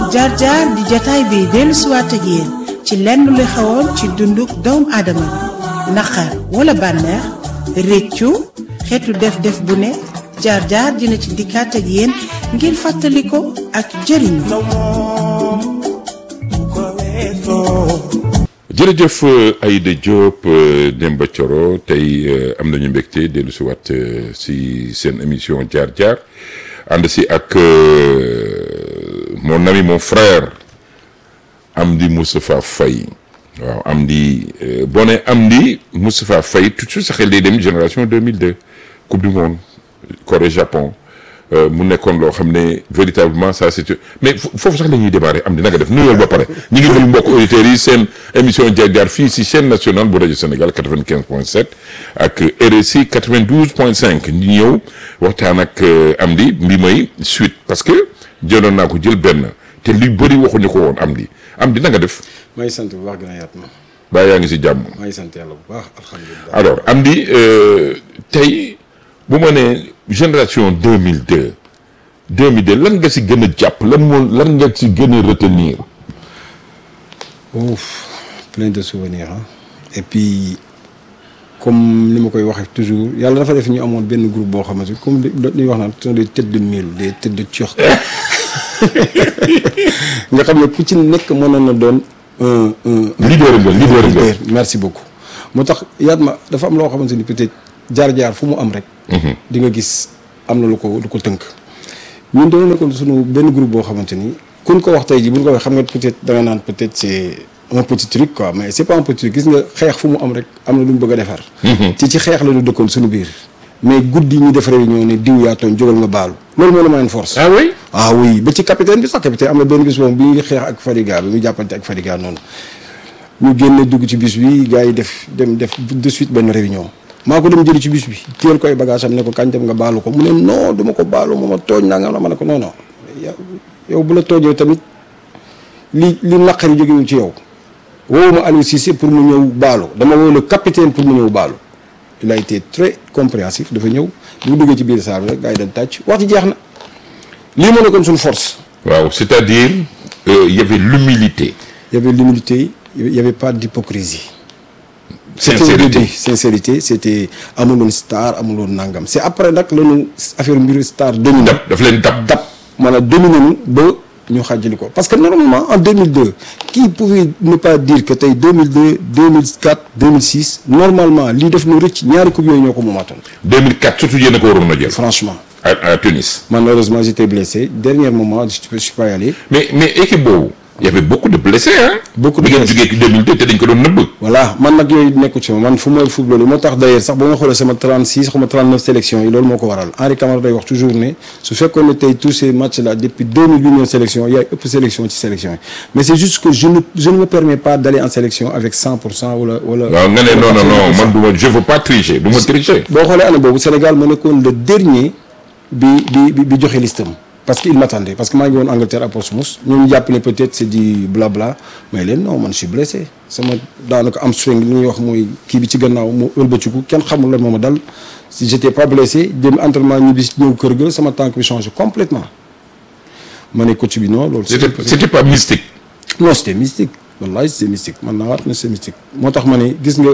jaar jaar di jataay bi dellu siwaat ak yéen ci lenn lu xewoon ci dunduk doomu aadama bi naqar wala bànneex réccu xeetu def-def bu ne jaar jaar dina ci dikkaat ak yéen ngir fàttali ko ak jëriñu. jërëjëf Aïda Diop Demba Thioro tey am nañu mbégte dellu si waat si seen émission jaar jaar ànd si ak mon ami mon frère Amdi Moustapha Faye waaw Amdi boo nee Amdi Moustapha Faye tout de suite sa xel day dem génération 2002 coupe du monde Corée Japon mu nekkoon loo xam ne véritablement ça c'est mais foofu sax la ñuy démarrer am di nanga def nuyool ba pare ñi ngi nuyu mbokk auditeurs yi seen émission jaar jaar fii si chaîne nationale bu rajo Sénégal 95 point 7 ak RSI 92 point 5 ñu ñëw waxtaan ak am di mbi may suite parce que jëloon naa ko jël benn te lu bëri waxuñu ko woon am di am di nanga def maa ngi sant bu baax gën a yaat ma baa yaa ngi si jàmm maa ngi sant yàlla bu baax alhamdulilah alors am di tey bu ma nee génération 2002 2002 lan nga si gën a jàpp lan moo lan nga si gën a retenir. ouf plein de souvenirs ah et puis comme ni ma koy waxee toujours yàlla dafa def ñu amoon benn groupe boo xamante comme li ñuy wax naan ce sont des têtes de mule des têtes de turc nga xam ne ku ci nekk mënoon na doon un un. leader nga leader nga merci beaucoup moo tax yaat ma dafa am loo xamante ni peut-être jaar-jaar fu mu am rek. di nga gis am na lu ko lu ko tënk. ñun dañoo nekkoon suñu benn groupe boo xamante ni kuñ ko wax tey jii bu ñu ko waxee xam nga peut-être da nga naan peut-être c'est un petit truc quoi mais c'est pas un petit truc gis nga xeex fu mu am rek am na lu mu bëgg a defar. ci ci xeex la ñu dëkkoon suñu biir. mais guddi ñu def réunion ne diw yaa tooñ jógal nga baalu loolu moo la mayoon force. ah oui. ah oui ba ci capitaine bi sax capitaine am na benn bis boobu bi ñuy xeex ak Fadiga bi mu jàppante ak Fadiga noonu ñu génne dugg ci bis bi gars yi def dem def de suite benn réunion. maa ko dem jëli ci bis bi téyel ko ay bagage am ne ko kañ dem nga baalu ko mu ne non duma ko baalu mooma tooñ naa nga ma ne ko non non yow bu la toojee tamit li li naqari jógewul ci yow woowu ma Aliou Cissé pour mu ñëw baalu dama woo le capitaine pour mu ñëw baalu il a été très compréhensif dafa ñëw bu duggee ci biir saa bi rek gars yi dañ tàcc wax ci jeex na lii moo nekkoon suñu force waaw c'est-à-dire il y avait l'humilité il y avait l'humilité il y avait pas d'hypocrisie sincérité sincérité c'était amuloon star amuloon nangam c'est après nag lañu affaire mbiru star dominé dab daf leen dab dab maanaam dominé ñu ba ñu xàjjali ko parce que normalement en 2002 qui pouvait ne pas dire que tey 2002 2004 2006 normalement lii def nu rëcc ñaari coupe yooyu ñoo ko moomaatoon 2004 surtout yéen a ko waroon a jël franchement à à Tunis malheureusement j'étais blessé dernier moment je suis pas allé mais mais équipe boobu il y avait beaucoup de blessés hein Beaucoup de bi ngeen blessés. jógee ci 2002 te dañ ko doon nëbb voilà man nag yooyu nekku ci ma man fu ma football moo tax d'ailleurs sax ba nga xoolee sama 36 xaw ma 39 sélection yi loolu moo ko waral Henri Camara day wax toujours ne su fekkoon ne tey tous ces matchs là depuis 2008 ñoom sélection yaay ëpp sélection ci sélection yi mais c'est juste que je ne je ne me permets pas d'aller en sélection avec 100 pour cent wala wala. waaw nga ne non non non man du ma je veux pas tricher du ma tricher boo xoolee année boobu Sénégal moo nekkoon le dernier bi bi bi bi joxe listam parce que il m'attendait parce que maa ngi woon Angleterre à Portsmouth ñoom ñu jàpp ne peut-être c'est du blabla mais leen non man je suis blessé sama daanaka am swing li ñuy wax mooy kii bi ci gannaaw mu ëlbatiku kenn xamul lan moo ma dal si j'étais pas blessé dem entraînement ñibbi ñëw kër ga sama tànk bi changé complètement ma ne coach bi non loolu. c'était c'était pas mystique non c'était mystique wallahi c'était mystique man naa waat na c'est mystique moo tax ma ne gis nga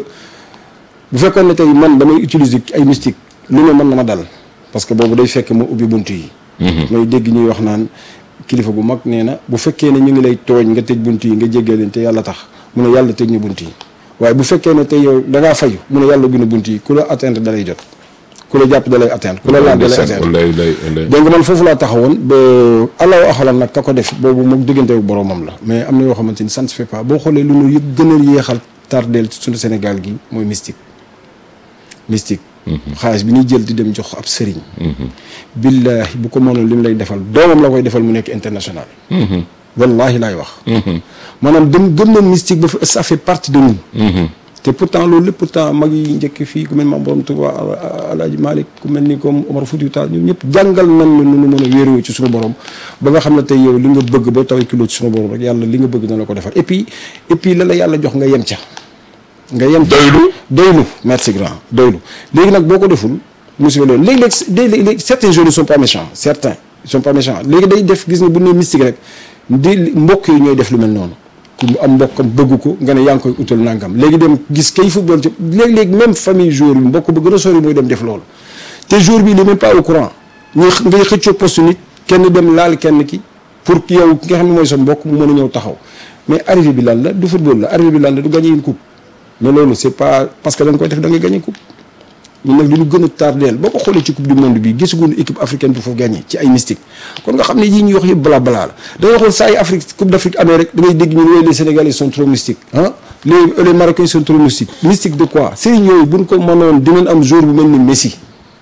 bu fekkoon ne tey man damay utiliser ay mystique lu ne mën na ma dal parce que boobu day fekk ma ubbi bunt yi may dégg ñuy wax naan kilifa bu mag nee na bu fekkee ne ñu ngi lay tooñ nga tëj bunt yi nga jéggee leen te yàlla tax mu ne yàlla tëj ñu bunt yi waaye bu fekkee ne tey yow da ngaa fayu mu ne yàlla ubbi na bunt yi ku la atteindre da lay jot ku la jàpp da lay atteindre ku la laal da lay atteindre wallaay wallaay wallaay donc man foofu laa taxawoon ba allahu axalam nag ka ko def boobu moom diggante ak boromam la mais am na yoo xamante ni ça ne se fait pas boo xoolee lu ñu yëpp gën a yéexal tardeel suñu Sénégal gi mooy mystique mystique xaalis bi ñuy jël di dem jox ab sëriñ billaahi bu ko mënoon li mu lay defal doomam la koy defal mu nekk international wallahi laay wax maanaam dem gëm na mystique ba ça fait partie de nous te pourtant loolu lépp pourtant mag yi njëkk fii ku mel ni Maam Borom Tuuba Alaaji Malick ku mel ni comme Omar Foutiyou Tall ñun ñëpp jàngal nañ la nu nu mën a wéeroo ci suñu borom ba nga xam ne tey yow li nga bëgg ba taw kilo ci suñu borom rek yàlla li nga bëgg dana la ko defar et puis et puis la la yàlla jox nga yem ca nga yem ca doylu doylu merci grand doylu léegi nag boo ko deful musiba loolu léegi-léeg léegi-léeg certains jeunes ne sont pas méchants certains ils sont pas méchants léegi day def gis nga bu nee mystique rek di mbokk yi ñooy def lu mel noonu ku am mbokkam bëgg ko nga ne yaa ngi koy utal nangam léegi dem gis kay football ci léeg-léeg même famille joueur bi mbokk ba gën a sori mooy dem def loolu te jour bi il est même pas au courant ñuy ngay xëccoo poste nit kenn dem laal kenn ki pour yow ki nga xam ne mooy sa mbokk mu mën a ñëw taxaw mais arrivé bi lan la du football la arrivé bi lan la du gagné une coupe mais loolu c'est pas parce que da nga koy def da ngay gagné coupe ñun nag li ñu gën a tardeel boo ko xoolee ci coupe du monde bi gisaguñu équipe africaine bu foofu gagné ci ay mystique kon nga xam ne yii ñuy wax yëpp bala balaa la da ngay xool saa yi Afrique coupe d'Afrique amee rek da ngay dégg ñun les Sénégalais sont trop mystiques ah les les Marocains sont trop mystiques mystique de quoi sëriñ yooyu buñ ko mënoon dinañ am jour bu mel ni Messi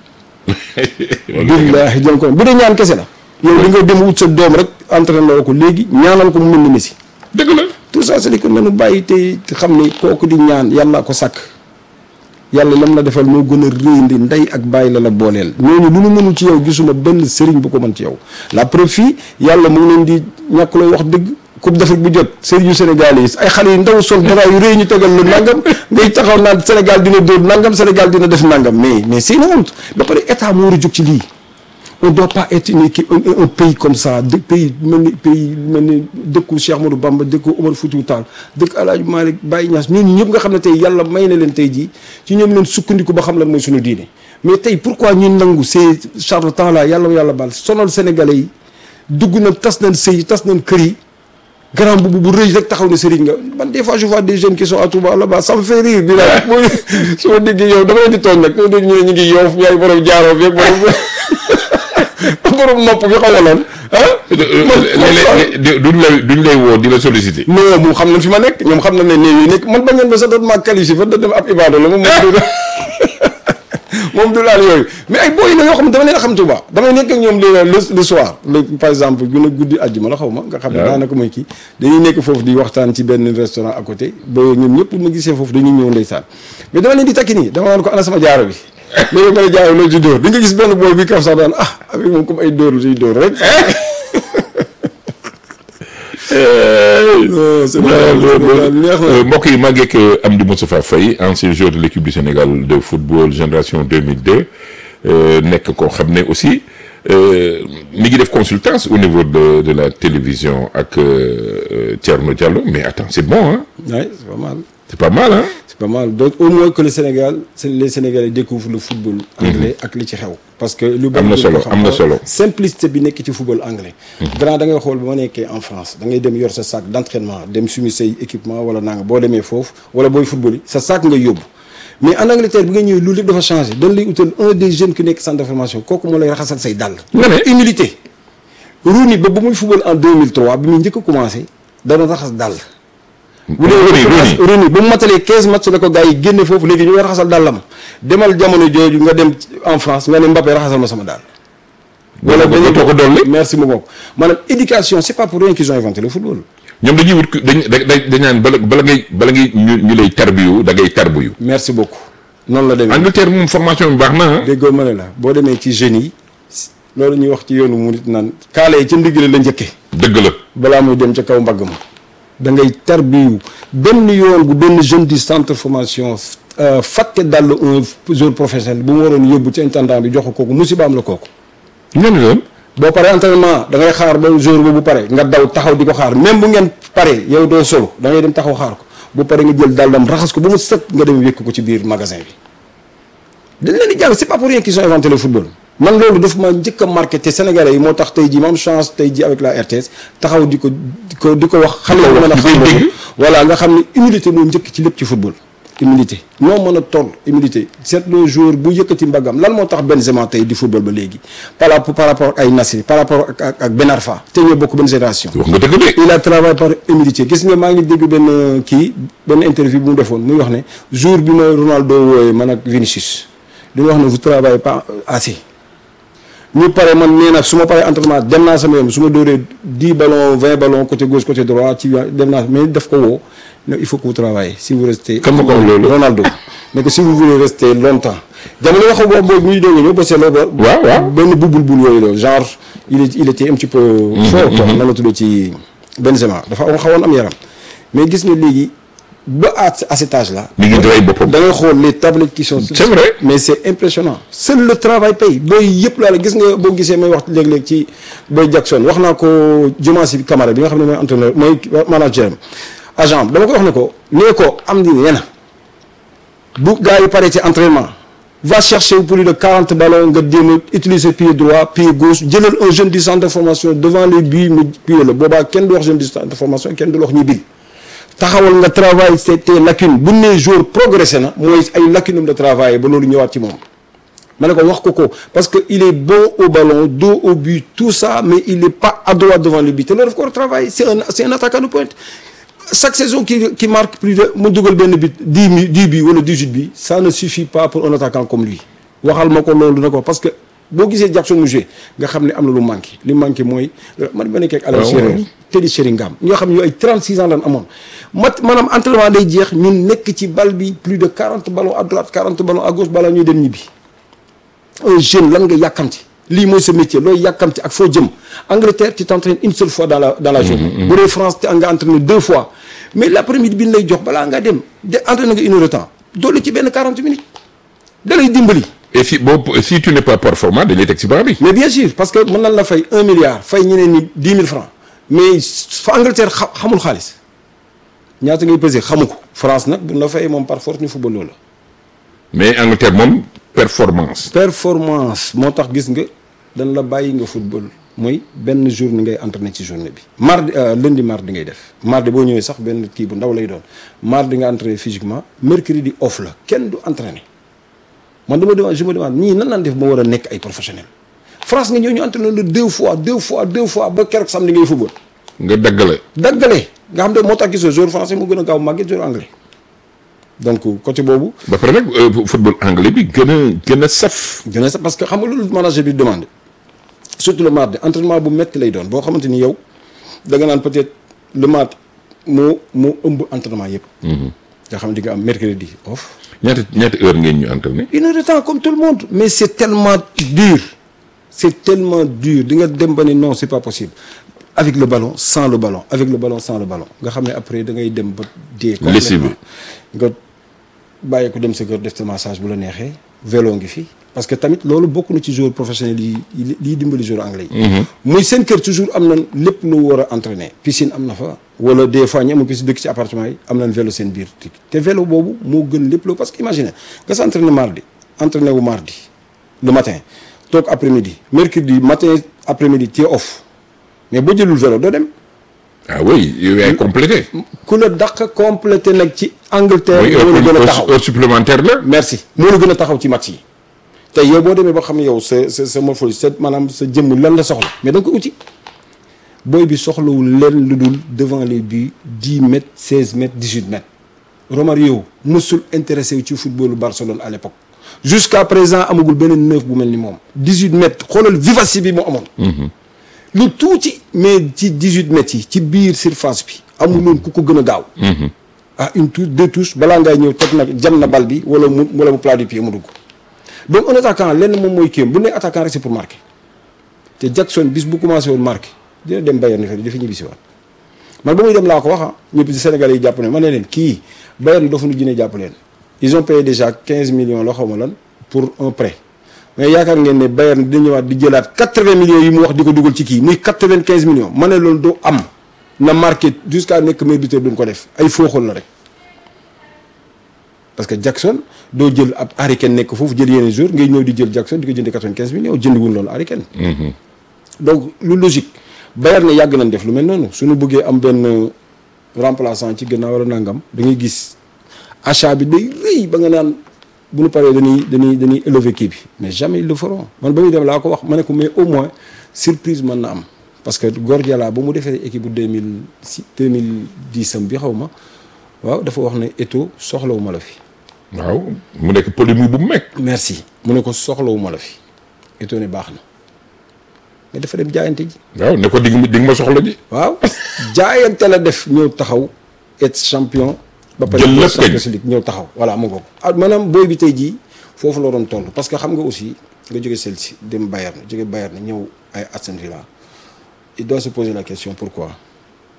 billaahi jëm ko bu dee ñaan kese la yow li nga dem wut sa doom rek entraîné ko léegi ñaanal ko mu mel ni Messi dëgg la tout ça c'est que nanu bàyyi te xam ne kooku di ñaan yàlla ko sàkk yàlla lam la defal moo gën a réyndi ndey ak bàyyi la la booleel ñooñu lu nu mënul ci yow gisuma benn sëriñ bu ko mën ci yow la preuve fii yàlla mu ngi leen di ñàkk loo wax dëgg coupe d'Afrique bu jot sëriñu Sénégal yi ay xale yu ndaw sol dara yu réy ñu tegal lu nangam ngay taxaw naan Sénégal dina dóor nangam Sénégal dina def nangam mais mais c'est une honte ba pare état moo war a jóg ci lii on doit pas être une équipe un, un pays comme ça de pays mel ni pays mel ni dëkku Cheikh Ahmadou Bamba dëkku Omar Foutiyou Tall dëkk El Hadj Malick Baye Niass ñooñu ñëpp nga xam ne tey yàlla may na leen tey jii ci ñoom leen sukkandiku ba xam lan mooy suñu diine mais tey pourquoi ñun nangu ces charlatans là yàlla yàlla baal sonal sénégalais yi dugg na tas nañ sëy tas nañ kër yi grand boobu bu rëy rek taxaw ne sëriñ nga man des fois je vois des jeunes qui sont à Touba là-bas ça me fait rire bi la mooy su ma déggee yow dama leen di tooñ nag dama dégg ñu ne ñu ngi yoof yaay borom jaaroo bi ak borom borom nopp bi xaw ma lan ah. léeg-léeg duñ lay duñ lay woo di la solliciter. non moom xam nañ fi ma nekk ñoom xam nañ ne néew yi nekk man ba ngeen ba sax doon maa qualifié fa da dem ab ibaado la moom moom du moom du laal yooyu mais ay booy la yoo xam ne dama leen a xam Touba damay nekk ak ñoom le le soir le par exemple gën a guddi àjjuma la xaw ma nga xam ne daanaka mooy kii dañuy nekk foofu di waxtaan ci benn restaurant à côté ba ñoom ñëpp ma gisee foofu dañuy ñëw ndeysaan mais dama leen di takki nii dama naan ko ana sama jaaro bi léegi ma ne jaaro loolu ci dóor di nga gis benn booy bi kaf sax daan ah avec moom comme ay dóor siy dóor rek mbokk yi maa ngi ak Amdy Moustapha Faye ancien joueur de l'équipe du Sénégal de football génération 2002 nekk koo xam ne aussi mi ngi def consultance au niveau de de la télévision ak Thierno Diallo mais attends c'est bon hein. oui c'est pas mal. c'est pas mal hein. c'est pas mal donc au moins que le Sénégal les Sénégalais découvrent le football anglais ak li ci xew. parce que lu am na solo am na solo simplicité bi nekk ci football anglais. grand da ngay xool ba ma nekkee en France da ngay dem yor sa sac d'entraînement dem sumi say équipement wala nanga boo demee foofu wala booy football yi sa sac ngay yóbbu. mais en Angleterre bi nga ñëwee loolu lépp dafa changé dañ lay utal un des jeunes ki nekk centre de formation kooku moo lay raxasal say dàll. nga ne humilité. Rooney ba ba muy football en 2003 bi muy njëkk a commencé dana raxas dàll. bu dee Rooney ba mu matalee 15 matchs la ko gars yi génne foofu léegi ñu ngi raxasal dàllam demal jamono jooju nga dem en France nga ne Mbappé raxasal ma sama dàll. wala dañu ko ko dolli. merci beaucoup maanaam éducation c'est pas pour rien qu'ils ont inventé le football. ñoom dañuy wut dañ dañ dañ naan bala bala ngay bala ngay ñu ñu lay tarbiyu da ngay tarbiyu. merci beaucoup. noonu la demee Angleterre moom formation bi baax na ah. déggoo ma ne la boo demee ci jeunes yi loolu ñuy wax ci yoonu mu nit naan kaale yi ca ndigg la njëkke dëgg la. balaa muy dem ca kaw mbagg ma da ngay tarbiyu benn yoon bu benn jeune du centre formation fàtte dàll un joueur professionnel bu mu waroon yóbbu ci intendant bi jox ko kooku musibaam la kooku. ñooñu la. boo paree entraînement da ngay xaar ba jour boobu pare nga daw taxaw di ko xaar même bu ngeen pare yow doo solo da ngay dem taxaw xaar ko bu pare nga jël dàllam raxas ko ba mu set nga dem wékk ko ci biir magasin bi. dañ leen di jàng c'est pas pour rien qu'ils ont inventé le football man loolu daf ma njëkk a marqué te sénégalais yi moo tax tey jii ma am chance tey jii avec la RTS taxaw di ko di ko di ko wax. xale yi mën a xam loolu voilà nga xam ne humilité moo njëkk ci lépp ci football. humilité noo mën a toll humilité seet le jour bu yëkkati mbagam lan moo tax Benzema tey di football ba léegi par rapport par rapport ak ay Nasri par rapport ak ak Ben Arfa te ñoo bokk benn génération. wax nga dëgg de. il a travaillé par humilité gis nga maa ngi dégg benn kii benn interview bu mu defoon muy wax ne jour bi ma Ronaldo wooyee man ak Vinicius di wax ne vous travaillez pas assez. ñu pare man nee na su ma paree entraînement dem naa sama yoon su ma dóoree dix ballons vingt ballons côté gauche côté droit ci dem naa mais def ko woo non il faut que vous travaillez si vous restez. kan ma ko wax loolu Ronaldo mais que si vous voulez rester longtemps. jamono yoo xam boobu boobu ñuy doog a ñëw parce que loolu. waaw waaw benn bubul bul yooyu la genre il est il était un petit peu. fort quoi nan la tudd ci Benzema dafa xawoon am yaram. mais gis nga léegi ba à à cet âge là. mi ngi rey boppam. da ngay xool les tablettes qui sont. C'est vrai. mais c'est impressionnant. seul le travail paye booy yëpp laa la gis nga boo gisee may wax léeg-léeg ci Boy Jackson wax naa ko Diomansy Kamara bi nga xam ne mooy entraîneur mooy manager am agent am dama ko wax ne ko nee ko am di nee na bu gars yi paree ci entraînement va chercher plus de 40 ballons nga jéem a utiliser pied droit pied gauche jëlal un jeune du centre de formation devant les buts mu pied la boobaa kenn du wax jeune du centre de formation kenn du wax ñi bil taxawal nga travail c'est tes lacunes bu nee jour progressé na mooy ay lacunes de travail ba loolu ñëwaat ci moom ma ne ko wax ko ko parce que il est bon au ballon dos au but tout ça mais il est pas adroit devant le but te loolu daf ko war a travail c'est un c'est un attaquant de pointe chaque saison qui qui marque plus de mu dugal benn but dix mi dix bi wala dix-huit bi ça ne suffit pas pour un attaquant comme lui waxal ma ko loolu na ko parce que boo gisee Jackson mu joué nga xam ne am na lu manqué li manqué mooy man ma nekkee ak Alain waaw, Sérère waaw. Teddy Sheringham ñoo xam ne ay 36 ans lan amoon mat maanaam entraînement day jeex ñun nekk ci bal bi plus de 40 ballons à droite 40 ballons à gauche balaa ñuy dem ñibbi un jeune lan nga yàkkamti lii mooy sa métier looy yàkkamti ak foo jëm Angleterre tu t'entraînes une seule fois dans la dans la journée bu dee France te nga entraîné deux fois mais l'après-midi bi ñu lay jox balaa ngaa dem de entraîné nga une heure de temps doole ci benn 40 minutes da lay dimbali et si boo si tu n'es pas performant dañ lay teg ci banc bi. mais bien sûr parce que mën nañ la fay un milliard fay ñeneen ñi dix mille francs mais fa Angleterre xa- xamul xaalis ñaata ngay peser xamu ko France nag bu la fay moom par force ñu football loola mais Angleterre moom performance. performance moo tax gis nga dañ la bàyyi nga football mooy benn journée ngay entraîné ci journée bi mardi euh, lundi mardi ngay def mardi boo ñëwee sax benn kii bu ndaw lay doon mardi nga entraîné physiquement mercredi off la kenn du entraîné man dama demande je me demande ñii nan naan def ba war a nekk ay professionnel France nga ñëw ñu entraîné le deux fois deux fois deux fois ba keroog samedi ngay football nga daggale. daggale nga xam ne moo tax gisoo joueur français mu gën a gaaw màgget joueur anglais donc côté boobu ba pare nag euh, football anglais bi gën a gën a saf. gën a sax parce que xam nga loolu manager bi demande surtout le mardi entraînement bu metti lay doon boo xamante ni yow da nga naan peut-être le mardi moo moo ëmb entraînement yëpp. nga xam ne di nga am mercredi off. ñaata ñaata heure ngeen ñu entraîné. une heure de temps comme tout le monde mais c'est tellement dur c'est tellement dur di nga dem ba ni non c'est pas possible avec le ballon sans le ballon avec le ballon sans le ballon nga xam ne après da ngay dem ba dee Lessivé. nga bàyyi ko dem sa kër def sa massage bu la neexee vélo ngi fi parce que tamit loolu bokk na ci joueur professionnel yi yi liy dimbali joueur anglais yi muy seen kër toujours am nañ lépp lu war a entraîner piscine am na fa wala des fois ñu amul piscine dëkk ci appartement yi am nañ vélo seen biir te vélo boobu moo gën lépp loo parce que imagine nga sa entraîner mardi entraîner wu mardi le matin toog après midi mercredi matin après midi tu es off mais boo jëlul vélo doo dem ah oui yow yaay complété. ku la dàq complété nag ci Angleterre muy moo la gën a heure taxaw heure supplémentaire la. merci moo la gën a taxaw ci match yi tey yow boo demee ba xam ne yow sa sa sa morphologie sa maanaam sa jëmm lan la soxla mais da nga ko uti booy bi soxlawul leen lu dul devant les buts 10 mètres 16 mètres 18 mètres Romario mësul intéressé wu ci footballu Barcelone à l'époque jusqu'à présent amagul beneen neuf bu mel ni moom 18 mètres xoolal vivacité bi mu amoon lu tuuti mais ci 18 mètres yi ci biir surface bi amuloon ku ko gën a gaaw ah une touche deux touches balaa ngay ñëw teg nag jam na bal bi wala mu wala mu plat du pied mu dugg donc un attaquant lenn moom mooy kéem bu ne attaquant rek c'est pour marquer te Jackson bis bu commencé woon marqué dina dem Bayern ni fa dafa ñibbi si waat man ba muy dem laa ko wax ah ñëpp ci Sénégalais yi jàpp ne ma ne leen kii Bayern dafa nu jëne jàpp leen ils ont payé déjà 15 millions loo xaw ma lan pour un prêt mais yaakaar ngeen ne Bayern dina ñëwaat di jëlaat 80 millions yi mu wax di ko dugal ci kii muy 95 millions ma ne loolu doo am na marqué jusqu'à nekk meilleur buteur duñ ko def ay fooxal la rek parce que Jackson doo jël ab Harry Kane nekk foofu jël yeneen jour ngay ñëw di jël Jackson di ko jëndee 95 millions jëndiwul loolu Harry Kane donc lu logique Bayern ne yàgg nañ def lu mel noonu suñu bëggee am benn remplaçant ci gannaaw wala nangam da ngay gis achat bi day rëy ba nga naan bu ñu paree dañuy dañuy dañuy élever kii bi mais jamais ils le feront man ba muy dem laa ko wax ma ne ko mais au moins surprise mën na am parce que Guardiola ba mu defee équipe bu 2006 2010 am bi xaw ma waaw dafa wax ne Eto'o soxlawuma la fi. waaw mu nekk polémique bu meg. merci mu ne ko soxlawuma la fi Eto'o ne baax na mais dafa dem jaayante ji. waaw ne ko di nga di nga ma soxla ji. waaw jaayante la def ñëw taxaw être champion. ba pare jël lépp Champions League ñëw taxaw voilà mu ngoog. ah maanaam booy bi tey jii foofu la doon toll parce que xam nga aussi nga jóge Chelsea dem Bayern jóge Bayern ñëw ay Aston Villa il doit se poser la question pourquoi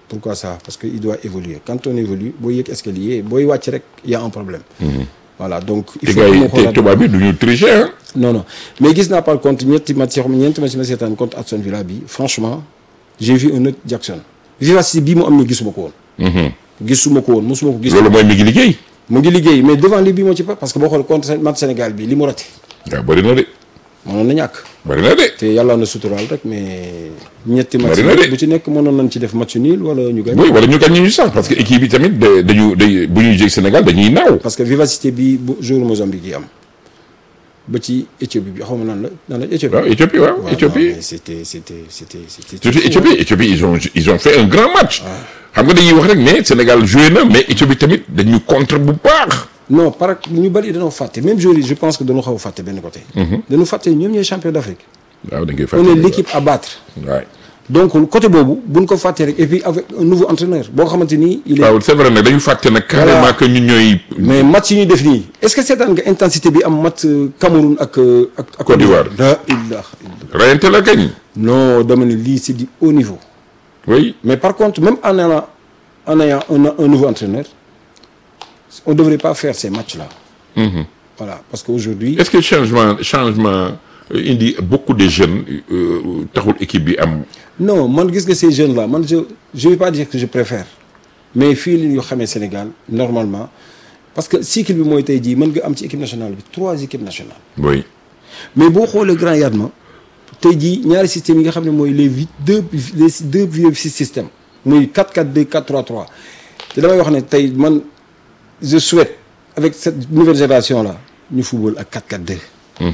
pourquoi ça parce que il doit évoluer quand on évolue booy yëg escalier booy wàcc rek y a un problème voilà donc il te faut gars que yi mu te xoolaat tubaab bi du ñu tricher ah. non non mais gis naa par contre ñetti match yoo xam ne ñeenti match yi ma seetaan contre Aston Villa bi franchement j'ai vu un autre Jackson vivacité bii mu am nii gisuma ko woon gisuma ko woon mosuma ko gis loolu mooy mi ngi liggéey. mu ngi liggéey mais devant li bii moo ci pas parce que boo xoolee contre match Sénégal bi li mu raté waaw bëri na de mënoon na ñàkk bëri na de. te yàlla na suturaal rek mais ñetti match Bari na de. bu ci nekk mënoon nañ ci def match nul wala ñu gañ oui wala ñu gagné ñu sax parce que équipe bi tamit da- dañu day bu ñuy jég Sénégal dañuy naaw. parce que vivacité bi bu jour Mozambique yi am ba ci Éthiopie bi xaw ma nan la nan la Éthiopie waaw Éthiopie waaw waaw, non, Éthiopie. mais c'était c'était c'était c'était surtout Éthiopie Éthiopie ils ont ils ont fait un grand match. xam nga dañuy wax rek ne Sénégal joué na mais Éthiopie tamit dañu contre bu baax. non par ñu bëri dañoo fàtte même joueurs yi je pense que dañoo xaw a fàtte benn côté dañu fàtte ñoom ñooy champion d'Afrique waaw da ngay on fàttali. est l'équipe à battre waay donc côté boobu buñ ko fàttee rek et puis avec un nouveau entraîneur boo xamante ni il est waaw c'est vrai nag dañu fàtte nag carrément que ñun ñooy. mais match yi ñuy def nii est-ce que seetaan nga intensité bi am match euh, Cameroun ak euh, ak ak Côte d'Ivoire. la ilaha illallah rayante la gañ. non dama ne lii c'est du haut niveau oui mais par contre même en ayant en ayant un, un nouveau entraîneur on devrait pas faire ces matchs-là voilà parce qu'aujourd'hui est-ce que changement changement euh, indi beaucoup de jeunes euh, taxul équipe bi am. non man gis nga ces jeunes là man je je vais pas dire que je préfère mais fii li ñu xamee Sénégal normalement parce que cycle bi mooy tey jii mën nga am ci équipe nationale bi trois équipes nationales oui mais boo xoolee grand Yatma tey jii ñaari systèmes yi nga xam ne mooy les vi- deux les deux vieux systèmes muy 4-4-2 4-3-3 te damay wax ne tey man je souhaite avec cette nouvelle génération là ñu football ak 4-4-2.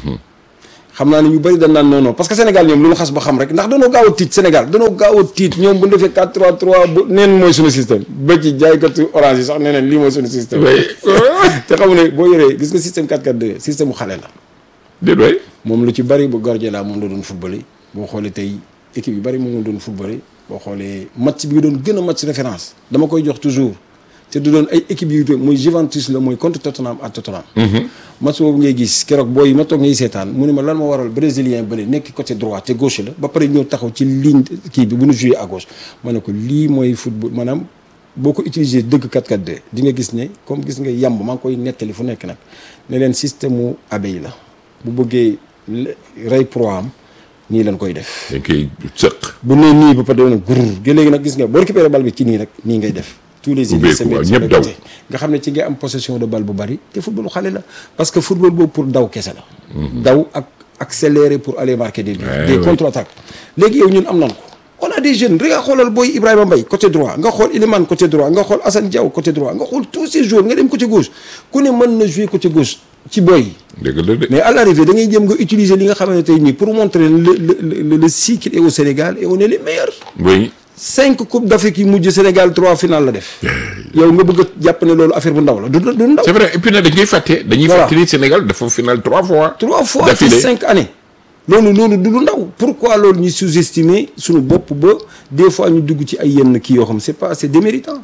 xam naa ne ñu bëri dañ naan non non parce que Sénégal ñoom lu ñu xas ba xam rek ndax danoo gaaw a tiit Sénégal danoo gaaw a tiit ñoom bu ñu defee 4-3-3 bu neen mooy suñu système ba ci jaaykatu orange yi sax nee neen lii mooy suñu système. oui te xam ne boo yoree gis nga système 4-4-2 système bu xale la. déet waay moom lu ci bari bu Guardiola moom la doon footballé boo xoolee tey équipe yu bari moom la doon footballé boo xoolee match bi doon gën a match référence dama koy jox toujours te du doon ay équipe yu muy Juventus la mooy contre Tottenham ak Tottenham. match boobu ngay gis keroog booy yi ma toog ngay seetaan mu ne ma lan ma waral brésilien bële nekk côté droit te gauche la ba pare ñëw taxaw ci ligne kii bi bu ñu joué à gauche ma ne ko lii mooy football maanaam boo ko utilisé dëgg 4-4-2 di nga gis ne comme gis nga yàmb maa ngi koy nettali fu nekk nag ne leen système mu abeille la bu bëggee le- rey proie am nii lañ koy def dañ koy sëq. bu nee nii ba pare doon gurur gi léegi nag gis nga boo récupéré bal bi ci nii rek nii ngay def tous les Ubbeeku, idées se mettent waaw, sur ñëpp le daw. côté. nga xam ne ci nga am possession de balle bu bari te footballu xale la parce que football boobu pour daw kese la daw ak accélérer pour aller marquer des buts Ouais, des ouais. contre-attaques léegi yow ñun am nan ko on a des jeunes rek nga xoolal booy Ibrahima Mbaye côté droit nga xool Iliman côté droit nga xool Assane Diaw côté droit nga xool tous ces joueurs nga dem côté gauche ku ne mën na jouer côté gauche ci booy yi dëgg la de. mais à l'arrivée da ngay jëm nga utiliser li nga xamante ne tey nii pour montrer le le le le cycle est au Sénégal et on est les meilleurs. oui cinq coupes d'Afrique yi mujj Sénégal trois finales la def. yow nga bëgg a jàpp ne loolu affaire bu ndaw la du du ndaw. c'est vrai et puis nag dañ koy fàtte. dañuy Voilà. fàttali Sénégal dafa final trois fois. trois fois ci d'affilée. cinq années. loolu loolu du lu ndaw pourquoi loolu ñu sous-estimer suñu bopp ba des fois ñu dugg ci ay yenn kii yoo xam c'est pas c'est déméritant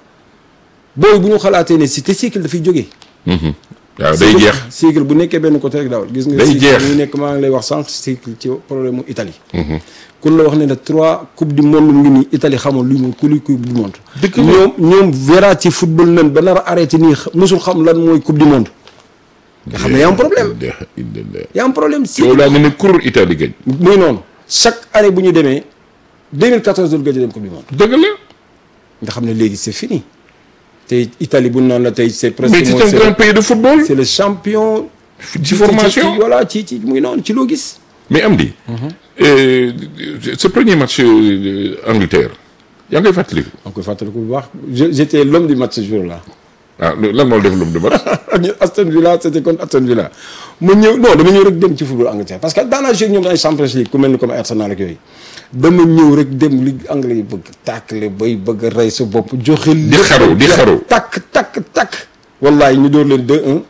booy bu ñu xalaatee ne si te cycle dafay jógee. waaw day jeex. cycle bu nekkee benn côté rek daawal gis nga. Day cycle jeex. bu nekk maa ngi lay wax sànq cycle ci problème mu Italie. kun la wax ne ne trois coupe du monde ngi nii Italie xamul lu mu ku luy coupe du monde. Dëgg la. ñoom ñoom Verratti football nañ ba nar a arrêté nii xa- musul xam lan mooy coupe du monde. nga xam ne y a un problème y a un problème si. yow laa nga ne kur Italie gañ. muy noonu chaque année bu ñu demee 2014 doon gëj a dem coupe du monde. dëgg la. nga xam ne léegi c'est fini te Italie bu ñu naan la tey c'est presque. mais c'est mooy un c'est- grand pays de football. c'est le champion. ci formation. ci- voilà ci ci muy noonu ci loo gis. mais am di. euh, ce premier match euh, Angleterre yaa ngi koy fàttali. maa ngi koy fàttaliku bu baax je j'étais l'homme du match ce jour-là. ah lan moo def lum de match. ak ñun Aston Villa c'était contre Aston Villa ma ñëw non dama ñëw rek dem ci football Angleterre parce que daanaka joué ak ñoom ay Champions League ku mel ni comme Arsenal ak yooyu dama ñëw rek dem li anglais yi bëgg tàkkale bay bëgg a rey sa bopp joxe. di xaru di xaru. takk takk takk. wallahi ñu door leen 2-1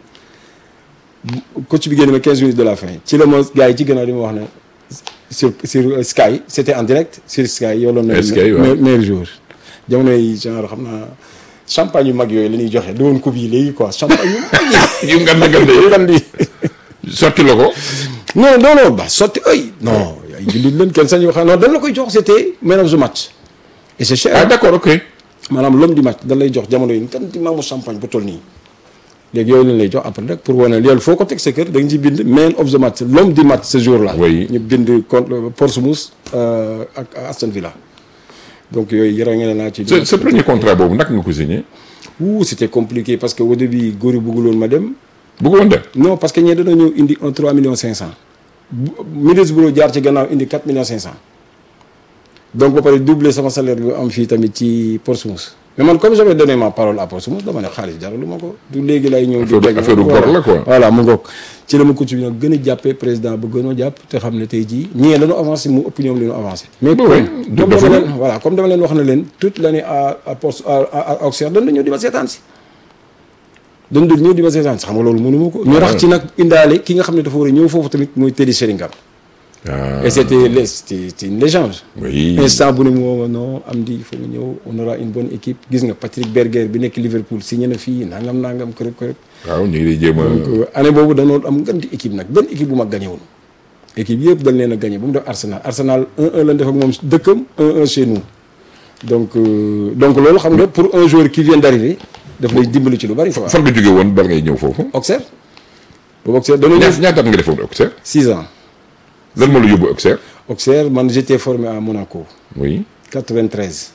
coach bi génn ma 15 minutes de la fin ci la ma gars yi ci gannaaw di ma wax ne sur sur euh, Sky c'était en direct sur Sky yow la Ouais, Sky, waaw. meilleur joueur jamono yi genre xam naa champagne yu mag yooyu la ñuy joxe du woon coupe yi léegi quoi champagne yu mag yi yu ngand ngand yu yi ngan di sotti la ko. non non non ba sotti ay non ay jullit leen kenn sañ wax non dañ la koy jox c'était man of the match et c'est cher ah d'accord ok. maanaam l'homme du match da lay jox jamono yi kan di maamu champagne bu toll nii léegi yooyu lañ lay jox après rek pour wane loolu foo ko teg sa kër da nga ci bind man of the match l'homme du match ce jour là. Oui. ñu bind contre Portsmouth euh, ak Aston Villa donc yooyu yore ngeen naa ci. sa sa premier contrat boobu naka nga ko signé Ouh, c'était compliqué parce que au début góor yi bëgguloon ma dem. bëggoon dem non parce que ñee dañoo ñëw indi un 3 millions 500 bu Middlesbrough jaar ci gannaaw indi 4 millions 500 donc ba pare doubler sama salaire bi am fii tamit ci Portsmouth mais man comme j'avais donné ma parole à Portsmouth dama ne xaalis jaralu ma ko du léegi lay ñëw. di Affaire- teg affaire u gor la quoi. voilà mu ngoog ci la ma coach bi nag gën a jàppee président ba gën a jàpp te xam ne tey jii ñii lañu avancé mu ëpp ñoom li ñu avancé. mais Bah comme ouais, comme dafa dama la. leen voilà comme dama leen wax na leen toute l'année à à Port à à à Auxerre dañ la ñëw di ma seetaan si. dañ doon ñëw di ma seetaan si xam nga loolu mënu ma ko. ñu rax ci nag indaale ki nga xam ne dafa war a ñëw foofu tamit mooy Teddy Sheringham. ah et c'était le- c'était c'était une légende. oui instant bu ne mu woo ma non am di il faut nga ñëw on aura une bonne équipe gis nga Patrick Berger bi nekk Liverpool signé na fii nangam nangam kërëb kërëb. waaw ñu ngi lay jéem a donc année boobu dañoo am nganti équipe nag benn équipe bu mag gagné woon. équipe yëpp dañ leen a gagné ba mu def Arsenal Arsenal 1-1 lañ def ak moom dëkkam 1-1 chez nous. donc euh, donc loolu xam nga pour un joueur qui vient d'arriver daf lay dimbali ci lu bari quoi. fan nga jóge woon bal ngay ñëw foofu Auxerre boobu Auxerre dañoo ñëw ñaata ñaata at nga defoon Auxerre 6 ans lan moo la yóbbu Auxerre Auxerre man j'étais formé à Monaco oui 93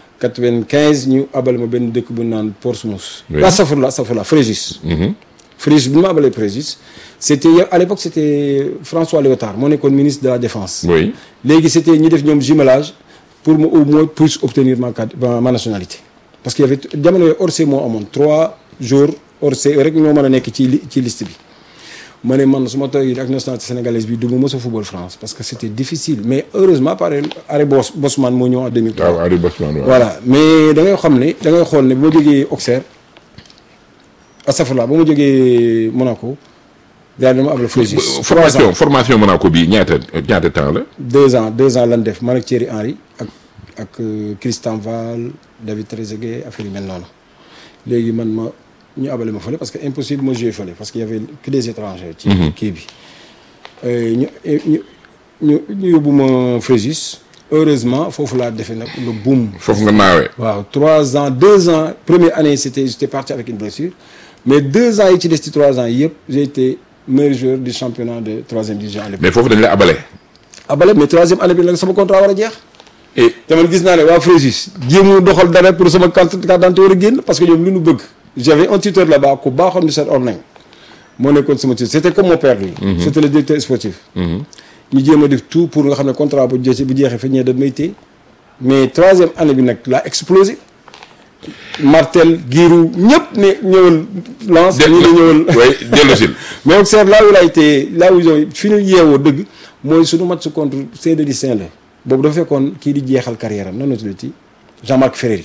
95 ñu abal ma benn dëkk bu naan Portsmouth. Oui. ah safurla safurla Fréjus. Fréjus bi ma abalee Fréjus c'était à l'époque c'était François Léotard moo nekkoon ministre de la défense. oui léegi c'était ñi def ñoom jumelage pour mu au moins puisse obtenir ma carte ma ma nationalité. parce que y avait jamono yooyu Orsay moo amoon trois jours Orsay rek ñoo mën a nekk ci li ci liste bi. ma ne man su ma toogee ak nationalité sénégalaise bi du ma mës a football France parce que c'était difficile mais heureusement par arrêt Bos Bosman moo ñëw en 2003. waaw Henri Bosman waaw voilà mais da ngay xam ne da ngay xool ne ba ma jógee Auxerre astafurlah ba ma jógee Monaco daal dama abla Fréjus. formation formation Monaco bi ñaata ñaata temps la deux ans deux ans lan def man ak Thierry Henry ak ak euh, Christian Val David Trezeguet affaire yu mel noonu léegi man ma ñu abale ma fële parce que impossible ma jouer fële parce que y avait que des étrangers. ci kii bi Euh, ñu ñu ñu ñu yóbbu ma Fréjus heureusement foofu laa defee nag le boom. foofu nga naawee waaw trois ans deux ans première année c'était j'étais parti avec une blessure mais deux ans yi ci des ci trois ans yëpp j'ai été meilleur joueur du championnat de troisième division à l'époque mais foofu dañ la abale abale mais troisième année bi nag sama contrat war a jeex et te man gis naa ne waa Fréjus jéemu doxal dara pour sama carte carte d'identité war a génn parce que ñoom lu ñu bëgg j'avais un tuteur là-bas ku baaxoon di seet Orneng moo nekkoon sama tuteur c'était comme mon père lui c'était le directeur sportif ñu jéem a def tout pour nga xam ne contrat bu jeexee bu jeexee fa ñee da may téye mais troisième année bi nag laa explosé Martel Giroud ñëpp ne ñëwal lance ñu ne ñëwal way dellu sil mais Auxerre là où il a été là où ils ont fi ñu yeewoo dëgg mooy suñu match contre CDD Saint-Louis boobu dafa fekkoon kii di jeexal carrière am nan la tuddati Jean-Marc Ferreri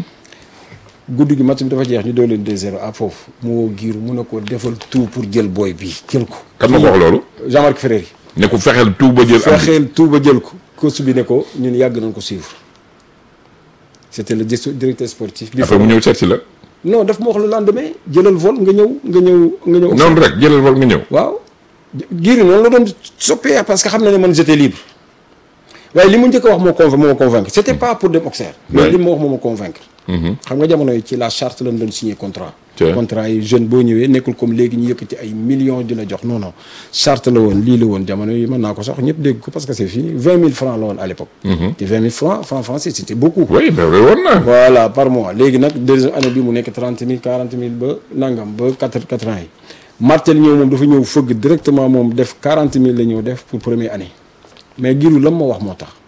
guddi gi match bi dafa jeex ñu doon leen 2-0 à foofu mu woo Giroud mu ne ko defal tout pour jël booy bi jël ko kan ma ko wax loolu Jean-Marc Ferreri ne ko fexeel tout ba jël am fexeel tout ba jël ko coach bi ne ko ñun yàgg nañ ko suivre c'était le dis- directeur sportif bi après mu ñëw seet si la non daf ma wax le lendemain jëlal vol nga ñëw nga ñëw nga ñëw noonu rek jëlal vol nga ñëw waaw giiri noonu la doon soppee parce que xam na ne man j'étais libre waaye li mu njëkk a wax moo conv moo ma convaincre c'était pas pour dem Auxerre mais Ouais. li ma wax moo ma convaincre xam nga jamono yi ci la charte lañ doon signer contrat Tiens. contrat yi jeune boo ñëwee nekkul comme léegi ñu yëkkati ay millions di la jox non non charte la woon lii la woon jamono yi mën naa ko sax ñëpp dégg ko parce que c'est fini vingt mille francs la woon à l'époque te vingt mille francs francs français c'était beaucoup oui mais woon na voilà par mois léegi nag deuxième année bi mu nekk trente mille quarante mille ba nangam ba quatre quatre ans yi Martel ñëw moom dafa ñëw fëgg directement moom def quarante mille la ñëw def pour première année mais giru lam ma wax moo tax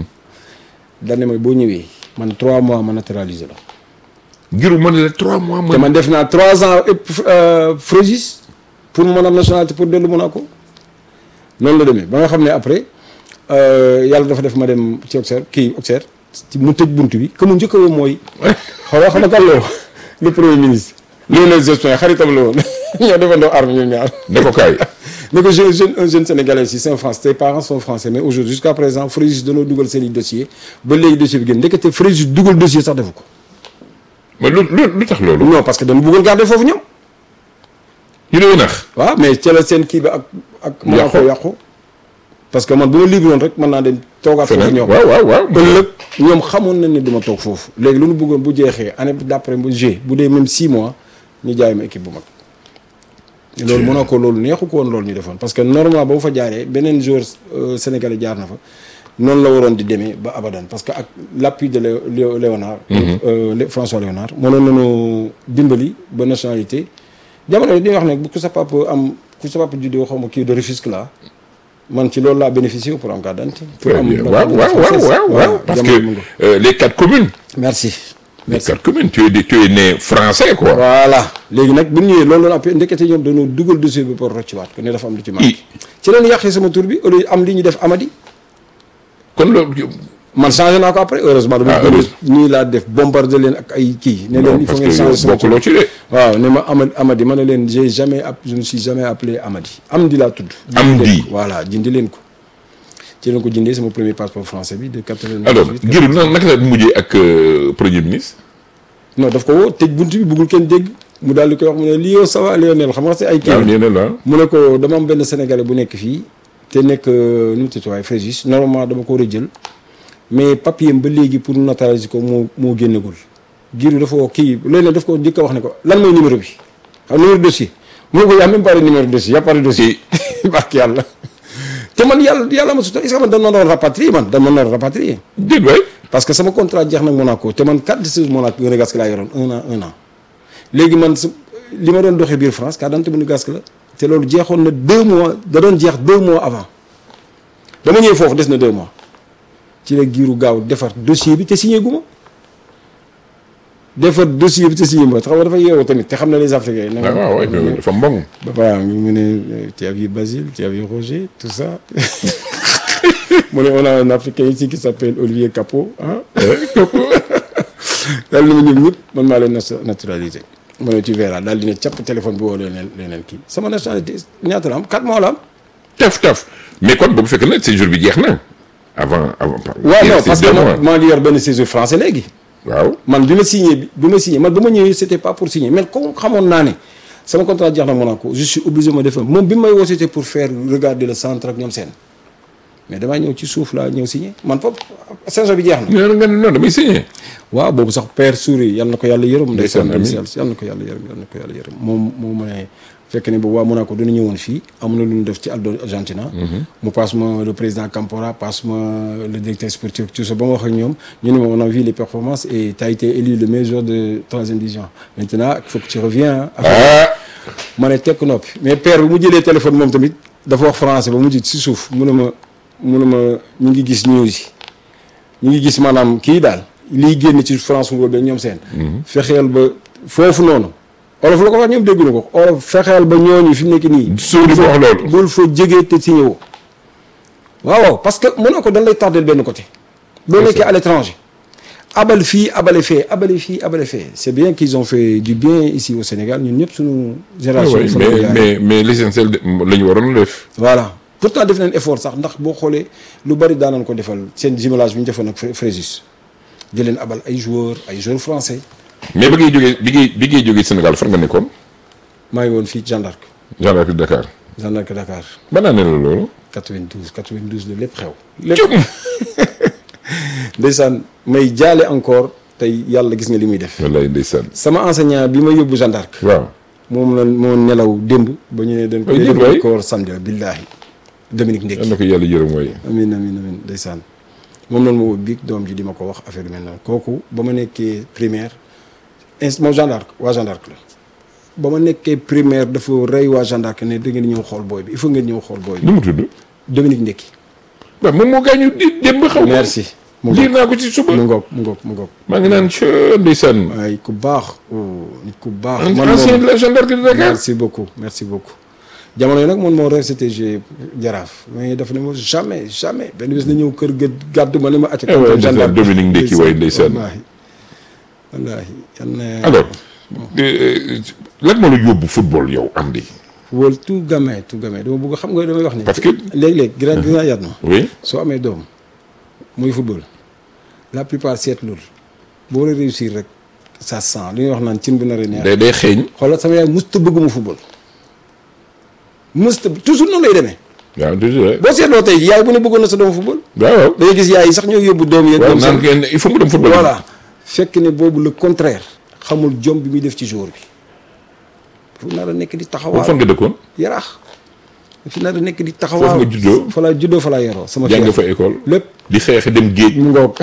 dane ma boo ñëwee man trois mois ma naturalisé la giru mën la trois mois te mën man def naa trois ans euh, Fréjus pour mu mën am nationalité pour dellu Monaco noonu la demee ba nga xam ne après euh, yàlla dafa def ma dem ci Auxerre kii Auxerre ci mu tëj bunt bi que mu njëkk a woo mooy xaw ma xam nga kan la woo le premier ministre Lionel Jospin xaritam la woon ñoo defandoo arme ñun ñaar ne ko kaay ne ko jeune jeune un jeune sénégalais ici c'est un français tes parents sont français mais aujourd'hui jusqu'à présent Fréjus danoo dugal seen i dossier ba léegi dossier bi génn ndekete Fréjus dugal dossier sax defu ko mais lu lu lu tax loolu non parce que dañu bëggoon garder foofu ñoom ñu lay nax waaw mais ca la seen kii bi ak ak Monaco Yàqu. yàqu parce que man bu ma libre woon rek mën naa dem toogaat foofu feneen ñoom waaw waaw waaw ëllëg ñoom xamoon nañ ne du ma toog foofu léegi lu ñu bëggoon bu jeexee année d'après bu G bu dee même 6 mois ñu jaay ma équipe bu mag loolu Monaco loolu neexu ko woon loolu ñu defoon parce que normalement ba mu fa jaaree beneen joueur euh, sénégalais jaar na fa noonu la waroon di demee ba abadan parce que ak l'appui de Léo- Léo- Léonard euh, Lé- François Léonard mënoon nañu dimbali ba nationalité jamono yi dañuy wax ne bu ku sa papa am ku sa papa juddoo xaw ma kii de Rufisque la man ci loolu laa bénéficié wu pour am carte d'identité pour Très am bien. la waaw carte waaw d'identité waaw française. waaw waaw parce jamono mu ngi. que euh, les quatre communes merci les merci quatre communes tu es de- tu es né français quoi voilà léegi nag bu ñu ñëwee loolu la après ndekete ñoom dañoo dugal dossier bi pour rocciwaat ko ne dafa am lu ci i manqué ci leen yàqee sama tur bi au lieu am li ñu def Amady kon loolu man changé naa ko après heureusement dama Ah, gën heureuse- nii laa def bombardé leen ak ay kii ne leen non il faut parce ngeen que changer yow sama tur bokkuloo ci de waaw ne ma Amady Amady ma ne leen j'ai jamais app je ne suis jamais appelé Amady Amdi laa tudd Amdi. Jindi leen ko. voilà jindi leen ko ci leen ko jindee sama premier passeport français bi de 98 alors Giroud na naka la mujjee ak euh, premier ministre non daf ko woo tëj bunt bi bëggul kenn dégg mu daal di koy wax mu ne lii yow ça va Lionel xam nga si ay kii waaw la. nee na la mu ne ko dama am benn sénégalais bu nekk fii te nekk nu mu tudd waaye Fréjus normalement dama ko war a jël mais papier am ba léegi pour notariser ko moo moo génnagul giiru dafa woo kii léeg-léeg daf ko njëkk a wax ne ko lan mooy numéro bi xam numéro dossier mu ne ko y a même pas de numéro dossier y a pas de dossier barke yàlla te man yàlla yàlla ma suta est-ce que man dañ ma doon rapatrier man dañ ma doon rapatrier déet waay parce que sama contrat jeex nag Monaco te man carte de séjour Monaco monégasque laa yoroon un an un an léegi man su li ma doon doxee biir France carte d'identité monégasque la te loolu jeexoon na deux mois da doon jeex deux mois avant dama ñëwee foofu des na deux mois ci la giiru gaaw defar dossier bi te signé gu ma defar dossier bi te signé ma xam nga dafa yeewu tamit te xam na les Africains. na waaw waaw waaw dafa mbong ba pare mu ne tu as vu Basile tu as vu Roger tout ça mu ne on a un Africain ici qui s'appelle Olivier Capot ah. daal di ma ñoom ñëpp man maa leen nat- naturalisé. mu ne tu verras daal di ne capp téléphone bi woo leneen leneen kii sama nationalité ñaata la am 4 mois la am. taf taf mais kon boobu fekk na séjour bi jeex na avant avant waaw il non restait parce que deux man mois. maa ngi yor benn séjour français léegi. waaw man bi ma signé bi bi ma signé man ba ma ñëwee c'était pas pour signer mais comme xamoon naa ne sama contrat jeex na Monaco je suis obligé ma def moom bi may woo c'était pour faire regarder le centre ak ñoom seen mais damaa ñëw ci suuf laa ñëw signé man foofu saison bi jeex na. nee na nga ne non damay signé waaw boobu sax père Souris yal na ko yàlla yërëm. Ndeysaan, amiin. yal na ko yàlla yërëm yal na ko yàlla yërëm moom moo ma ne fekk ne boobu waa Monaco dina ñëwoon fii am na lu ñu def ci Aldo Argentina. mu passe ma le président Campora passe ma le directeur sportif tout ça ba ma wax ak ñoom ñu ne ma on a vu les performances et tu as été élu le meilleur joueur de troisième division maintenant il faut que tu reviens. ah ma ne tekk noppi mais père bi mu jëlee téléphone moom tamit dafa wax français ba mu mujj si suuf mu ne ma mu ne ma ñu ngi gis news yi ñu ngi gis maanaam kii daal liy génn ci France football ba ñoom seen. fexeel ba foofu noonu. olof la ko wax ñoom dégguñu ko olof fexeel ba ñooñu fi mu nekk nii. suuf di ko wax loolu bul fa jege te signé woo waaw waaw parce que mën na ko dañ lay tardel benn côté. boo nekkee à l'étranger. abal fii abale fee abale fii abale fee c'est bien qu'ils ont fait du bien ici au Sénégal ñun ñëpp suñu génération. oui fa la ko mais jaaree. mais mais l'essentiel de la ñu waroon def voilà pourtant def nañ effort sax ndax boo xoolee lu bari daan nañ ko defal seen jumelage bi ñu defoon ak Fré- Fréjus di leen abal ay joueurs ay joueurs français mais bi ngay jógee bi ngay bi ngay jógee Sénégal fan nga nekkoon maa ngi woon fii Jeanne d'Arc gendarmerie de Dakar Jeanne d'Arc Dakar ban année la loolu 92 92 la lépp xew. lépp ndeysaan may jaale encore tey yàlla gis nga li muy def. wallaay ndeysaan sama enseignant bi ma yóbbu Jeanne d'Arc waaw moom la moo nelaw démb ba ñu ne dañ ko Ay, démb waay. ko war samedi la billaahi Dominique yal Ndekki na ko yàlla yërëm mooy amin amin amin ndeysaan moom noonu moo biig doom ji di ma ko wax affaire yu mel noonu kooku ba ma nekkee primaire ins moom Jeanne d'Arc waa Jeanne d'Arc la ba ma nekkee primaire dafa rey waa Jeanne d'Arc ne da ngeen ñëw xool booy bi il faut ngeen ñëw xool booy bi nu mu tudd Dominique Ndekki waaw moom moo gaañu di démb xaw ma merci mu liir ngoog naa ko ci suba mu ngoog mu ngoog mu ngoog maa ngi naan ca ndeysaan waaye ku baax oh nit ku baax ancien de la gendarmerie de Dakar merci beaucoup merci beaucoup jamono yi nag man moo RCTG jaraaf mais dafa ne ma jamais jamais benn bés na ñëw kër ga gàddu ma ne ma acca Eh ouais, ndeysaan, Dominique Ndekki waay ndeysaan. wallaahi wallaahi yal na alors euh, lan moo la yóbbu football yow am di wol tout gamin tout gamin dama bëgg xam nga damay wax ni Parce que- léeg-léeg gis gis naa yaat ma oui soo amee doom muy football la plupart seetlul boo war a réussir rek ça sent li ñuy wax naan cin bu naree neex day day xeeñ xoolal sama yaay musta bëgg mu football musta toujours noonu lay demee waaw toujours boo seetloo tey yaay bu ne bëggoon na sa doom football waaw waaw da ngay gis yaay yi sax ñoo yóbbu doom yeeg waaw ñoom naan seen kenn il faut mu dem football voilà fekk ne boobu le contraire xamul jom bi muy def ci jour bi fu nar a nekk di boobu fan taxawaaw nga dëkkoon yaraax fi nar a nekk di taxawaaw Foofu nga juddoo? fa laa juddoo fa laa yaroo sama jàng kër fa école lépp di xeex dem géej mu ngoog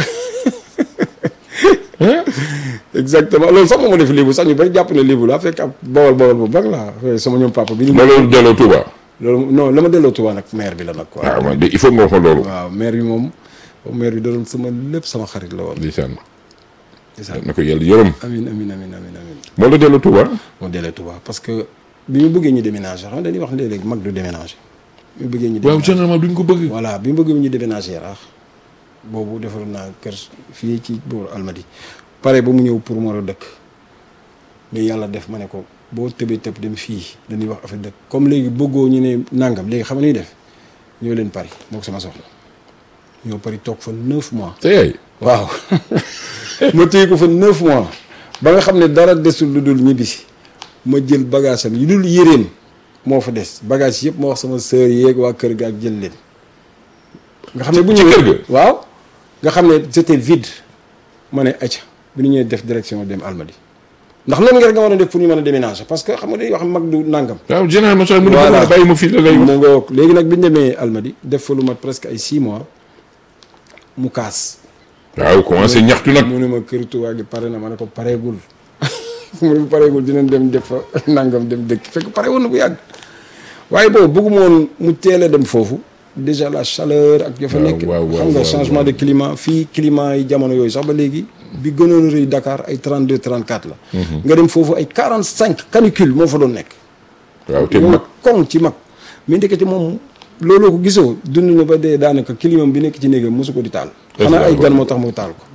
exactement loolu sax moo ma def lébu sax ñu bari jàpp ne lébu laa fekk ab bawal bawal bu bag laa sama ñoom papa bi ni ma loolu delloo Touba loolu non la ma delloo Tuubaa nag maire bi la nag quoi waaw man de il faut nga wax ma loolu waaw maire bi moom maire bi da doon sama lépp sama xarit la woon ndeysaan ndeysaan na ko yàlla yërëm amin amin amin amin amin moo la delloo Touba moo dellee Touba parce que bi ñu bëggee ñu déménager xam nga dañuy wax léeg-léeg mag du déménager bi ñu bëggee ñu waaw déménager généralement duñ ko bëgg voilà bi mu bëggee ñu déménager Yaraax boobu defaroon naa kër fii ci booru Almadi pare ba mu ñëw pour mu war a dëkk mais yàlla def ma ne ko boo tëbee tëb dem fii dañuy wax affaire dëkk comme léegi bëggoo ñu ne nangam léegi xam nga ñuy def ñoo leen Paris mook sama soxna ñoo Paris toog fa neuf mois te yaay waaw ma téye ko fa neuf mois ba nga xam ne dara desul lu dul ñibbisi ma jël bagage am yi dul yéreem moo fa des bagage yëpp ma wax sama sœur yeeg waa kër ga ak jël leen nga xam ne bu ci ñëwee kër ga? waaw nga xam ne c'était vide ma ne acca bi ñu ñëwee def direction dem Almadi ndax loolu nga rek nga war a def pour ñu mën a déménager parce que xam nga dañuy wax mag du nangam waaw généralement sax mu ne Voilà. ko bàyyi ma fii la lay wax mu ngoog léegi nag bi ñu demee Almadi def fa lu mat presque ay six mois mu kaas waaw commencé ñaxtu nag mu ne ma kër Tuubaa gi pare na ma ne ko pareegul mu ne bu pareegul dinañ dem def fa nangam dem dëkk fekk pare woon na bu yàgg waaye boobu bëgguma woon mu teel a dem foofu déjà la chaleur ak ya fa waaw, nekk waaw, waaw, xam nga waaw, changement waaw. de climat fii climat yi jamono yooyu sax ba léegi bi gënoon a rëy Dakar ay 32 34 la nga dem foofu ay 45 canicule moo fa doon nekk waaw te yow mag koŋ ci mag mais ndekete moom looloo ko gisoo dund na ba dee daanaka climat bi nekk ci néegam mosu ko di taal Est-ce xanaa que ay waaw. gan moo tax mu taal ko